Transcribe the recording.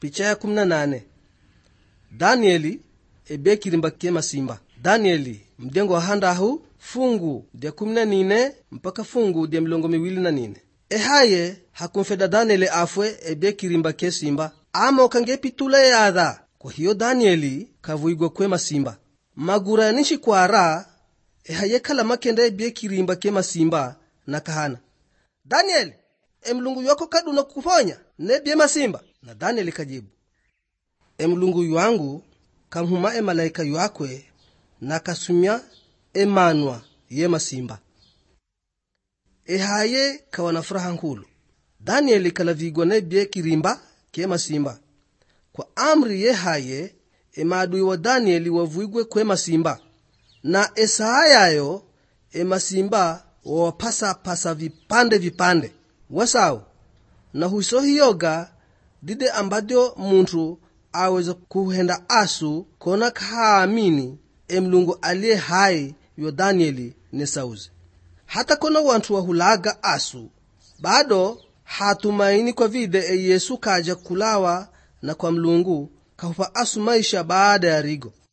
picha ya 18 danieli ebe kilimba ke masimba danieli mdengo wa handahu fungu dya kumi na nine mpaka fungu dya milongo miwili na nine ehaye hakumfeda danieli afwe ebe kilimba ke simba ama ukangepitula yadha kwa hiyo danieli kavuigwa kwe masimba magura yanishi kwara ehaye kala makenda ebye kilimba ke masimba na kahana danieli emlungu ywako kaduna kukuponya nebye masimba na danieli kajibu emlungu ywangu kamhuma emalaika ywakwe na kasumya emanwa ye masimba ehaye kawa na furaha nkulu danieli kalavigwa nebye kirimba ke masimba kwa amri yehaye emadui wa danieli wavuigwe kwe masimba na esaa yayo emasimba wawapasapasa vipande vipande wasau na huso hiyoga dide ambadyo muntu aweza kuhenda asu kona kaamini emlungu aliye hai yo danieli ne sauzi hata kona wantu wahulaga asu bado hatumaini kwa vide e yesu kaja kulawa na kwa mlungu kahupa asu maisha baada ya rigo